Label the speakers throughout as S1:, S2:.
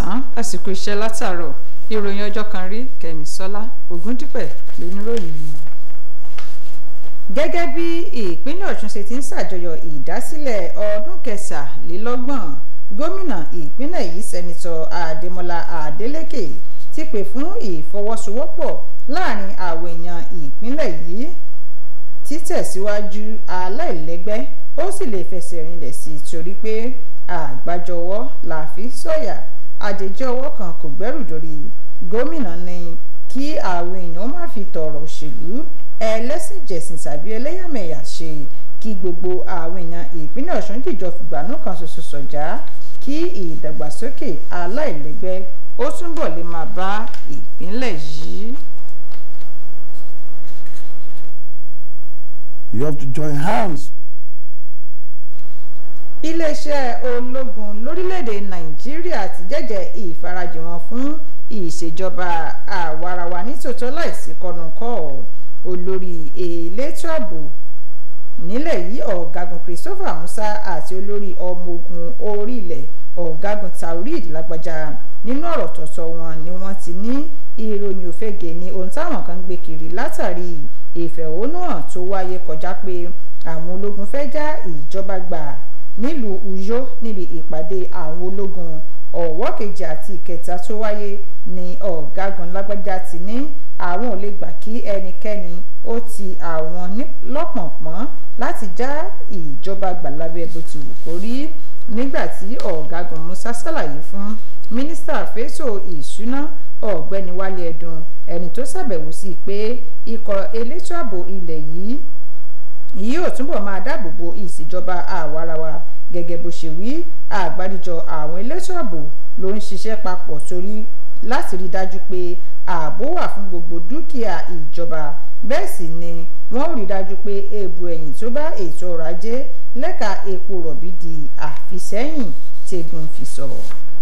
S1: káàsán àsìkò iṣẹ́ látàárọ̀ ìròyìn ọjọ́ kan rí kẹ́misọ́lá ògúndípẹ̀ lóníròyìn yìí. gẹ́gẹ́ bí ìpínlẹ̀ ọ̀ṣun ṣe ti ń ṣàjọyọ̀ ìdásílẹ̀ ọdún kẹsàlélọ́gbọ̀n gómìnà ìpínlẹ̀ yìí sẹ́nitọ́ adémọlá adélèké ti pè fún ìfọwọ́sowọ́pọ̀ láàrin àwọn èèyàn ìpínlẹ̀ yìí títẹ̀síwájú aláìlẹ́gbẹ́ ó sì lè fẹsẹ̀ rinlẹ̀ sí i torí pé àgbájọwọ́ la fi sọ̀yà àjèjì ọwọ́ kan kò gbẹ́rù dórí gómìnà ní kí àwọn èèyàn má fi tọ̀rọ̀ òṣèlú ẹlẹ́sìnjẹ̀sìn tàbí ẹlẹ́yàmẹ̀yà ṣe kí gbogbo àwọn èèyàn ìpínlẹ̀ ọ̀ṣun dìjọ fìgbànú kan ṣoṣo sọ̀já kí ìdàgbàsókè aláìlẹ́gbẹ́ ó túbọ̀ lè máa bá ìpínlẹ̀ yìí.
S2: You have to join hands
S1: iléeṣẹ́ ológun lórílẹ̀‐èdè nàìjíríà ti jẹ́jẹ́ ìfarajì wọn fún ìṣèjọba àwarawa nítòótọ́ láìsí kọnùkọ́ olórí elétò ààbò nílẹ̀ yìí ọ̀gágun christopher musa àti olórí ọmọ ogun orílẹ̀ ọ̀gágun taurid lágbájá nínú ọ̀rọ̀ tọ̀tọ̀ wọn ni wọ́n ti ní ìròyìn òfegè ní ohun táwọn kan ń gbé kiri látàrí ìfẹ̀hónúhàn tó wáyé kọjá pé àwọn ológun fẹ́ já ìjọba gbà nílùú uyo níbi ìpàdé àwọn ológun ọ̀wọ́ kejì àti ìkẹta tó wáyé ní ọ̀gágun lágbájá ti ní àwọn ò lè gbà kí ẹnikẹ́ni ó ti àwọn lọ́pọ̀npọ́n láti já ìjọba gbà lábẹ́ bó ti wù kó rí nígbà tí ọ̀gágun musa ṣàlàyé fún mínísítà fẹ́tò ìṣúná ọ̀gbẹ́ni wálé ẹ̀dùn ẹni tó ṣàbẹ̀wò sí pé ikọ̀ elétò ààbò ilẹ̀ yìí yóò túbọ̀ máa dáàbò bo ìṣèjọba àwarawa gẹ́gẹ́ bó ṣe wí àgbáríjọ àwọn elétò ààbò ló ń ṣiṣẹ́ papọ̀ torí láti rí dájú pé ààbò wà fún gbogbo dúkìá ìjọba bẹ́ẹ̀ sì ni wọ́n rí dájú pé èèbù ẹ̀yìn tó bá ètò ọrọ̀ ajé lẹ́ka epo rọ̀bì di àfisẹ́yìn tẹ́gun fi sọ̀rọ̀.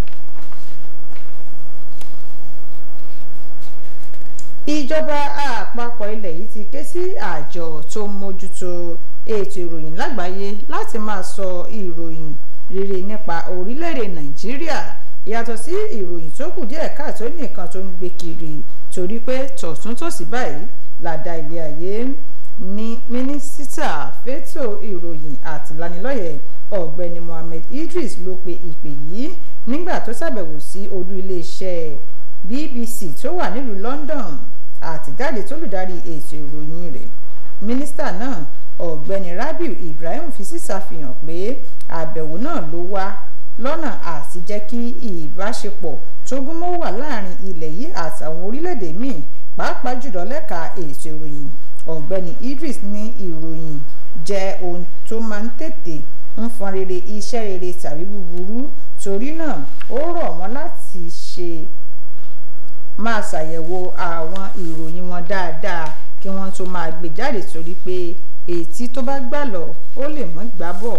S1: ìjọba àpapọ̀ ilẹ̀ yìí ti ké sí àjọ tó ń mójútó ètò ìròyìn lágbàáyé láti máa sọ ìròyìn rere nípa orílẹ̀-èdè nàìjíríà yàtọ̀ sí ìròyìn tó kù díẹ̀ káàtó nìkan tó ń gbé kiri torí pé tọ̀túntòsì báyìí làdá ilé ayé ní mínísítà fétò ìròyìn àtìlanilọ́yẹ̀ ọ̀gbẹ́ni mohammed idris ló pe ìpè yìí nígbà tó ṣàbẹ̀wò sí olú iléeṣẹ́ bbc tó wà nílùú london àtìjáde tó lùdarí ètò ìròyìn rẹ̀ mínísítà náà ọ̀gbẹ́ni rabiu ibrahim fi sísàfihàn pé àbẹ̀wò náà ló wá lọ́nà àti jẹ́ kí ìbáṣepọ̀ tó gúnmọ́ wà láàrin ilẹ̀ yìí àtàwọn orílẹ̀-èdè míì pàápàá jùlọ lẹ́ka ètò ìròyìn ọ̀gbẹ́ni idris ní ìròyìn jẹ́ ohun tó máa ń tètè ń fọn rere iṣẹ́ rere tàbí búburú torí náà ó rọ̀ wọ́n láti ṣe máa ṣàyẹ̀wò àwọn ìròyìn wọn dáadáa kí wọ́n tó máa gbé jáde torí pé ètí tó bá gbà lọ ó lè mọ́ gbà bọ̀.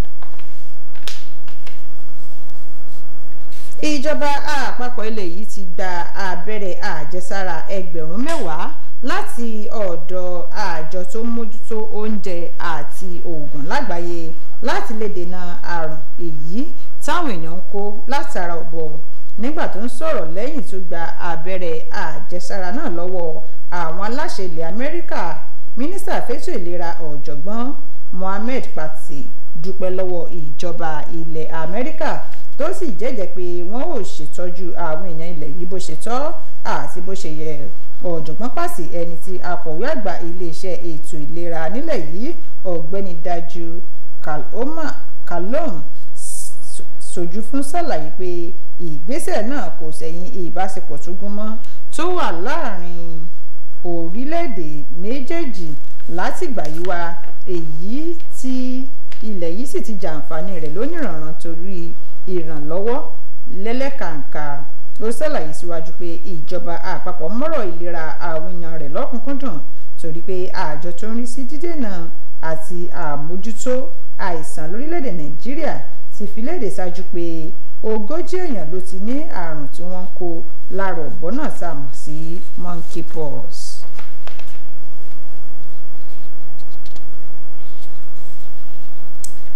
S1: ìjọba àpapọ̀ ilẹ̀ yìí ti gba abẹ́rẹ́ àjẹsára ẹgbẹ̀rún mẹ́wàá láti ọ̀dọ̀ àjọ tó ń mójútó oúnjẹ àti oògùn lágbàáyé láti lè dènà àrùn èyí táwọn èèyàn ń kó látara ọ̀bọ nígbà tó ń sọ̀rọ̀ lẹ́yìn tó gba abẹ́rẹ́ àjẹsára náà lọ́wọ́ àwọn aláṣẹ ilẹ̀ amẹ́ríkà mínísítà fẹ́tò ìlera ọ̀jọ̀gbọ́n mohammed pati dúpẹ́ lọ́wọ́ ìjọba ilẹ̀ amẹ́ríkà tó sì jẹ́jẹ́ pé wọ́n ò ṣètọ́jú àwọn èèyàn ilẹ̀ yìí bó ṣe tọ́ àti bó ṣe yẹ ọ̀jọ̀gbọ́n pàṣẹ ẹni tí akọ̀wé àgbà iléeṣẹ́ ètò ìlera nílẹ̀ yìí ọ̀gbẹ́ni dájú kalom sojú fún ṣàlàyé pé ìgbésẹ̀ náà kò sẹ̀yìn ìbáṣepọ̀ tó gúnmọ́ tó wà láàrin orílẹ̀-èdè méjèèjì látìgbà yìí wá èyí tí ilẹ̀ yìí sì ti jàǹfààní rẹ̀ lónìrànràn torí ìrànlọ́wọ́ lẹ́lẹ́kàǹkà ó ṣàlàyé síwájú pé ìjọba àpapọ̀ mọ́rọ̀ ìlera àwọn èèyàn rẹ̀ lọ́kùnkúndùn torí pé àjọ tó ń rí sí dídènà àti àmójútó àìsàn lórílẹ̀‐èdè nàìjíríà ti fi léde ṣáájú pé ogójì èèyàn ló ti ní àrùn tí wọ́n ń kó lára ọ̀bọ náà tá a mọ̀ sí monkeypox.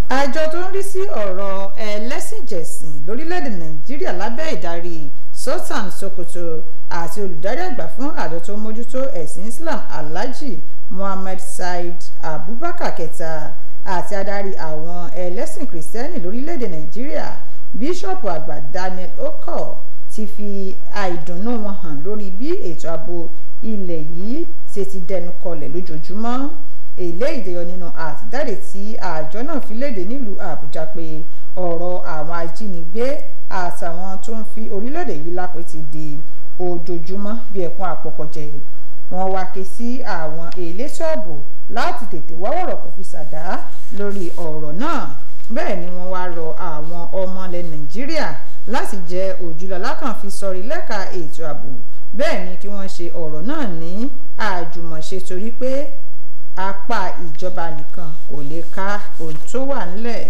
S1: àjọ tó ń rí sí ọ̀rọ̀ ẹlẹ́sìnjẹ̀sìn lórílẹ̀‐èdè nàìjíríà lábẹ́ ìdarí sultan sokoto àti olùdarí àgbà fún àjọ tó ń mójútó ẹ̀sìn islam alhaji muhammad said abubakar kẹta àti adarí àwọn ẹlẹ́sìn kìrìsìtẹ́nì lórílẹ̀‐èdè nàìjíríà bíṣọ̀pù àgbà daniel okor ti fi àìdùnnú wọn hàn lórí bí ètò ààbò ilẹ̀ yìí ṣe ti dẹnu kọlẹ̀ lójoojúmọ́ eléyìí dẹyọ nínú àtijáde tí àjọ náà fi léde nílùú àbújá pé ọ̀rọ̀ àwọn ajínigbé àtàwọn tó ń fi orílẹ̀-èdè yìí lápẹ́ ti di ojoojúmọ́ bí ẹkún àpọ̀kọ̀jẹ wọ́n wá ké sí àwọn elétò ààbò láti tètè wá wọ̀rọ̀ kò fi ṣàdá lórí ọ̀rọ̀ náà bẹ́ẹ̀ ni wọ́n wá rọ àwọn ọmọ ilẹ̀ nàìjíríà láti jẹ́ òjúlọ́lá kan fi sọrí lẹ́ka ètò ààbò bẹ́ẹ̀ ni kí wọ́n ṣe ọ̀rọ̀ náà ní àjùmọ̀ṣe torí pé apá ìjọba nìkan kò lè ká ohun tó wà ńlẹ̀.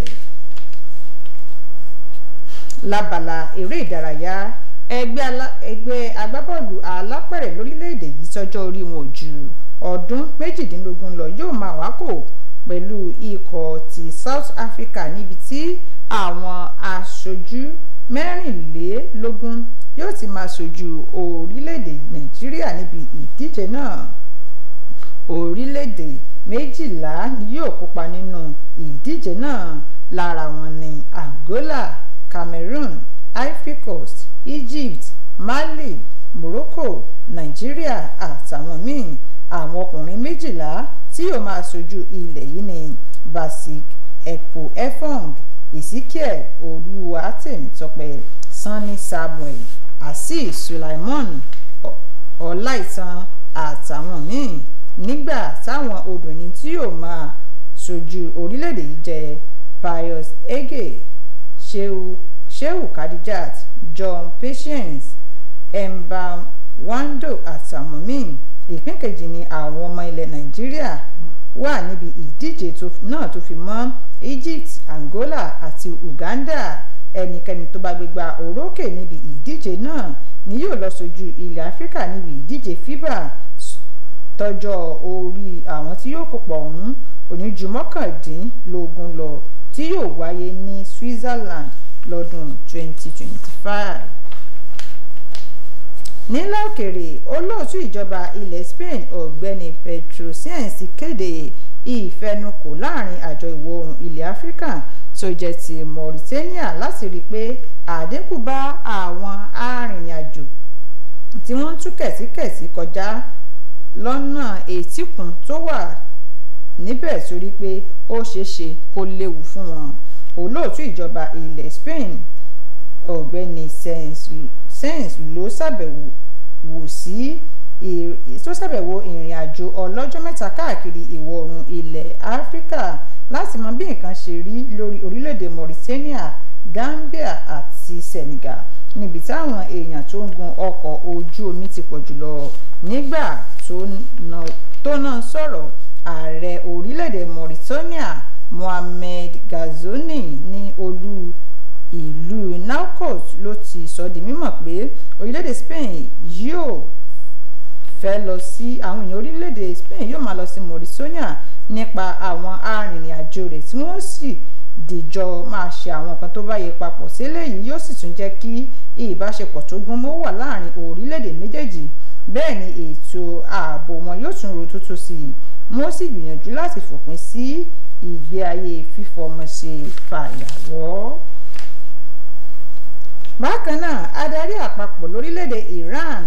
S1: lábala eré ìdárayá ẹgbẹ́ agbábọ́ọ̀lù alápẹ̀rẹ̀ lórílẹ̀‐èdè yìí tọ́jọ́ orí wọn ò ju ọdún méjìdínlógún lọ yóò máa wákò pẹ̀lú ikọ̀ ti South Africa níbi tí àwọn aṣojú mẹ́rìnlélógún yóò ti máa ṣojú orílẹ̀‐èdè Nàìjíríà níbi ìdíje náà orílẹ̀-èdè méjìlá ni yóò kópa nínú ìdíje náà lára wọn ní Angola Cameroon Ivory Coast Egypt Mali Morocco Nàìjíríà àtàwọn míì àwọn ọkùnrin méjìlá tí yóò máa ṣojú ilẹ̀ yìí ní Basik Ekpo Efong Ezekiel Olúwatèmítọ́pẹ́ Sanni Samuel Azeez Sulaiman Ọláìtàn àtàwọn míì nígbà táwọn obìnrin tí yóò máa ṣojú orílẹ̀-èdè yìí jẹ́ Pius Ege Shehu Shehu Kadijat John Patience Emba Wando àtàwọn míì ìpín kejì ni àwọn ọmọ ilẹ̀ Nàìjíríà wà níbi ìdíje náà tó fi mọ́ Egypt Angola àti Uganda ẹnikẹ́ni tó bá gbégbá orókè níbi ìdíje náà ni yóò lọ ṣojú ilẹ̀ Áfíríkà níbi ìdíje FIBA tọjọ́ orí àwọn tí yóò kópa ọ̀hún oníjú mọ́kàndínlógún lọ tí yóò wáyé ní Switzerland lọ́dún 2025. nílẹ̀ òkèrè olóòtú ìjọba ilẹ̀ Spain ọ̀gbẹ́ni Pedro Sánchez ti kéde ìfẹnukò láàrin àjọ ìwọ̀ oòrùn ilẹ̀ Áfíríkà tó jẹ́ ti Mauritania láti rí i pé àdínkù bá àwọn arìnrìn-àjò tí wọ́n ń tú kẹ̀tíkẹ̀tí kọjá lọ́nà etíkun tó wà níbẹ̀ torí pé ó ṣeéṣe kó léwu fún wọn olóòtú ìjọba ilẹ̀ Spain ọ̀gbẹ́ni Sánchez ló ṣàbẹ̀wò wò sí tó ṣàbẹ̀wò ìrìn àjò ọlọ́jọ́ mẹ́ta káàkiri ìwọ̀ oòrùn ilẹ̀ Áfíríkà láti mọ bí nǹkan ṣe rí lórí orílẹ̀-èdè Mauritania Gambia àti Senegal níbi táwọn èèyàn tó ń gun ọkọ̀ ojú omi ti pọ̀ jùlọ nígbà tó náà sọ̀rọ̀ ààrẹ orílẹ̀-èdè Mauritania Mohamed Ghazouani ní olú ìlú Nouakchott ló ti sọ di mímọ̀ pé orílẹ̀-èdè Spain yóò fẹ́ lọ sí àwọn èèyàn orílẹ̀-èdè Spain yóò máa lọ sí Mauritania nípa àwọn arìnrìn-àjò rẹ̀ tí wọ́n sì dìjọ máa ṣe àwọn nǹkan tó bá yẹ papọ̀ sílẹ̀ yìí yóò sì tún jẹ́ kí ìbáṣepọ̀ tó gún mọ́ wà láàrin orílẹ̀-èdè méjèèjì bẹ́ẹ̀ ni ètò ààbò wọn yóò tún ro tútù sí i wọ́n sì gbìyànjú láti fòpin sí ìgbé ayé fífọmọ ṣe fàyàwọ́. bákan náà adarí àpapọ̀ lórílẹ̀‐èdè Iran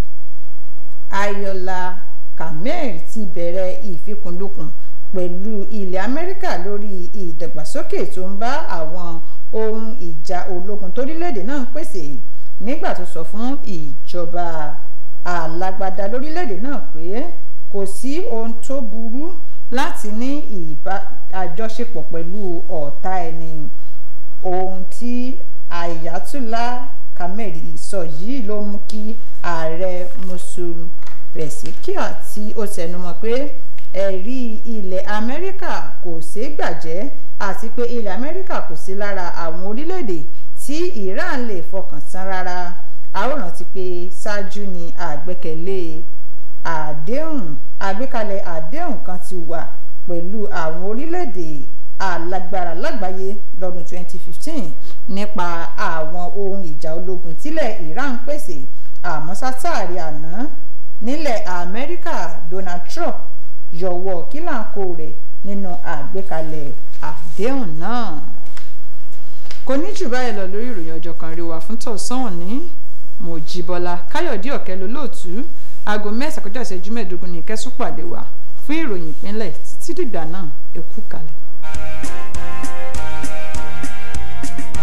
S1: Ayọ̀lá Khamenei ti bẹ̀rẹ̀ ìfikùnlukùn pẹ̀lú ilẹ̀ Amẹ́ríkà lórí ìdàgbàsókè tó ń bá àwọn ohun ìjà ológun torílẹ̀‐èdè náà ń pèsè nígbà tó sọ fún ìjọba alágbádá lórílẹ̀‐èdè náà pé kò sí ohun tó burú láti ní ìbá àjọṣepọ̀ pẹ̀lú ọ̀tá ẹni ohun tí Ayatollah Khamenei sọ yìí ló mú kí ààrẹ Mosul Pezeshkian tí ó tẹnumọ́ pé ẹ̀rí ilẹ̀ Amẹ́ríkà kò ṣeé gbàjẹ́ àti pé ilẹ̀ Amẹ́ríkà kò sí lára àwọn orílẹ̀-èdè tí Iran lè fọkàn tán rárá àwòrán ti pé ṣáájú ni àgbẹ́kẹ̀lé àdéhùn àgbékalẹ̀ àdéhùn kan ti wà pẹ̀lú àwọn orílẹ̀-èdè alágbára lágbàáyé lọ́dún 2015 nípa àwọn ohun ìjà ológun tílẹ̀ Iran pèsè àmọ́ sátàrí àná nílẹ̀ Amẹ́ríkà Donald Trump yọwọ́ kílàǹkó rẹ̀ nínú àgbékalẹ̀ àdéhùn náà kò ní jù báyìí lọ lórí ìròyìn ọjọ́ kan rí wa fún tọ̀sán òní Mojíbọ́lá Káyọ̀dé ọ̀kẹ́ lolóòtú aago mẹ́sàn-án kọjá ìṣẹ́jú mẹ́ẹ̀ẹ́dógún ní kẹ́sùn pàdé wa fún ìròyìn ìpínlẹ̀ títí dìgbà náà ẹ kú kalẹ̀.